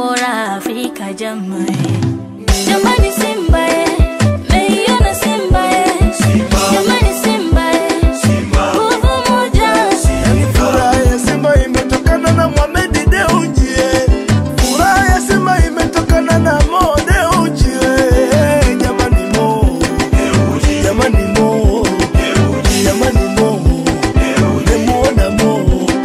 bora Afrika jamani, jamani Simba eh, meiona Simba eh, jamani Simba eh, nguvu moja Yani furaha ya Simba imetokana na Mohamed Dewji eh. Furaha ya Simba imetokana na Mo Dewji eh. Jamani Mo Jamani Mo Jamani Mo Nimemuona Mo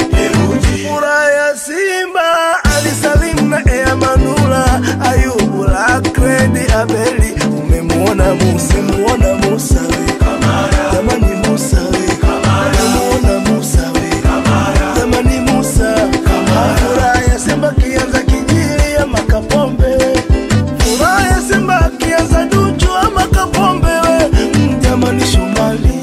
Furaha ya Simba Ali Salim na Ea Manula Ayubu Lakredi Abeli Umemuona Musa Muona Musa we Jamani Musa we Umemuona Musa we Jamani Musa Furaha ya Simba kianza kijili ama Kapombe Furaha ya Simba kianza Duchu ama Kapombe we Mm, Jamani Shomali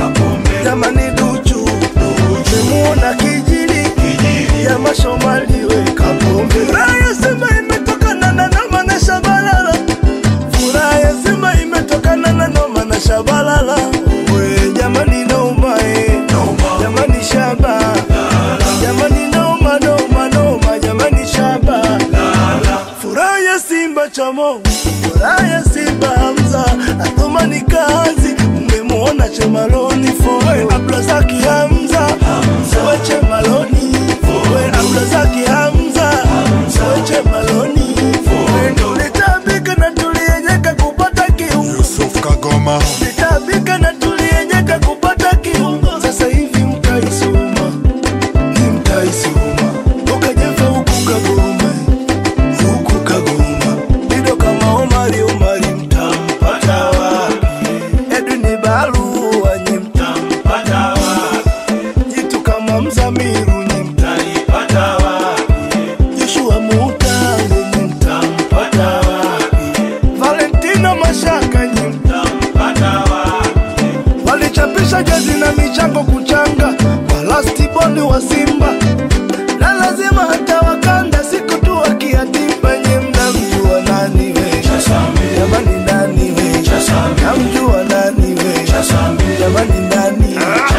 Jamani Duchu Umemuona kijili ya mashomali we Kapombe Furaha ya Simba imetokana na Noma na Shabalala Furaha ya Simba imetokana na Noma na Shabalala we jamani Noma eh jamani Shaba jamani Noma Noma Noma jamani Shaba Furaha ya Simba Chamo Furaha ya Simba Hamza Athumani kazi Mmemwona Chemaloni Foe Abdulazaki Hamza Foe Chemaloni Foe Abdulazaki Hamza Foe Chemaloni Foe Tulitabika na tulienyeka kupata kiungo Yusuf Kagoma Tulitabika na tulienyeka kupata kiungo Sasa hivi mtaisoma Ni mtaisoma Ukajefa huku Kagoma huku Kagoma Dido kama Omari Omari mtampata wapi? Edwin Barua nyi mtampata wapi? Jitu kama Mzamiru nyi mtanipata wapi? Joshua Mutale nyi mtampata wapi? Valentino Mashaka nyi mtampata wapi? Walichapisha jezi na michango kuchanga kwa lastiboni wa Simba na lazima hata wakanda siku tu wakiatimba nye mnamjua nani we jamani nani we namjua nani we jamani nani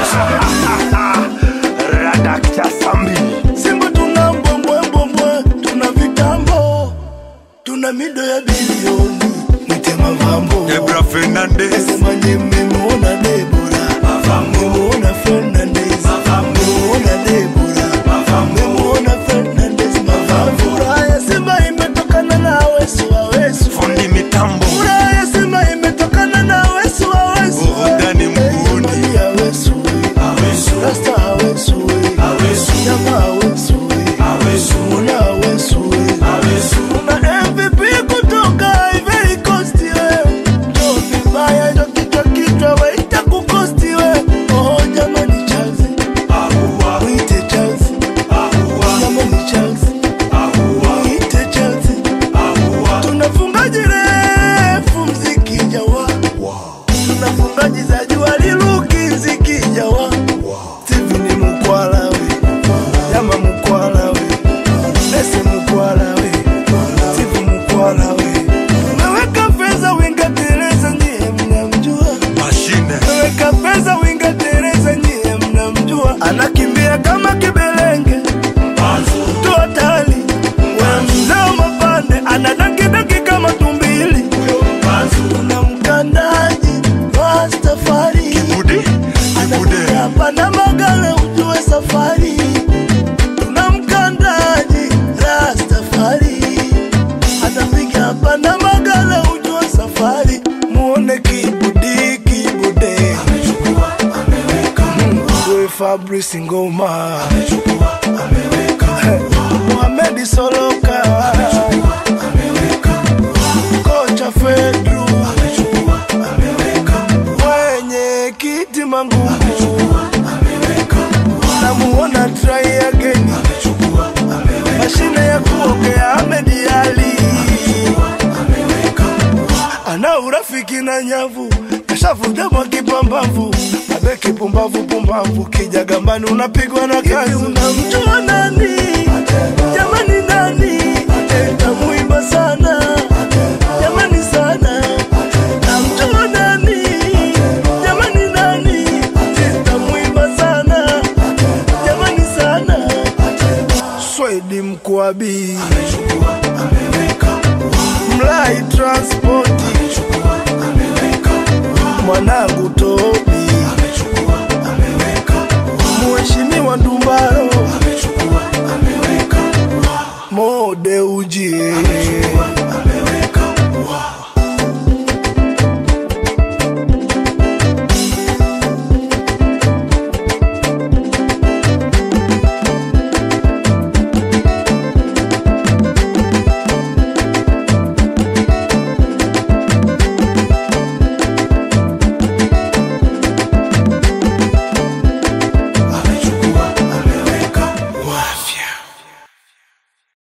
Radakta Sambi Simba tuna mbwembwembwembwe tuna vitambo tuna mido ya bilioni mwite mavambo Debra Fernandez Sema nye mmemuona Debora mmemuona Fernandez mmemuona Debora mmemuona Fernandez mavambo Furaha ya Simba imetokana na Awesu Awesu Fundi Mitambo Furaha ya Simba imetokana na Awesu Awesu Burudani mguuni. Jamani Awesu Rasta Awesu Nyama Awesu Muna Awesu Muna MVP kutoka Ivory Coast we Ndio vibaya ndio kichwa kichwa waita kukosti we Oh jamani Chelsea Mwite Chelsea Jamani Chelsea Mwite Chelsea Tunafungaji refu mziki jawa Tunafungaji za jua liluki mziki jawa Steven Mukwala we Jama Mukwala we Nese Mukwala we Steve Mukwala we Umeweka pesa winga Teresa nyie mnamjua Mashine Umeweka pesa winga Teresa nyie mnamjua Anakimbia kama kibelenge Mtu hatari We mzee wa mapande Anadankidanki kama tumbili Kuna mkandaji Rastafari Bude Bude hapa na magala ujue safari tuna mkandaji Rastafari atapiga hapa na magala ujue safari muone kibudi kibude Mwe Fabrice Ngoma Mohamed Soloka kocha Fedru mwenye kiti mangu namuona try again mashine ya kuogea Ahmed Ali ana urafiki na nyavu kashavuja mwa kipambavu abe kipumbavu pumbavu kija gambani unapigwa na kazi unamjua nani jamani nani tamuimba sana jamani sana namjua nani jamani nani tamuimba sana jamani sana Swedi Mkwabi transport mwanangu Tobi Mheshimiwa Ndumbaro Mode ujie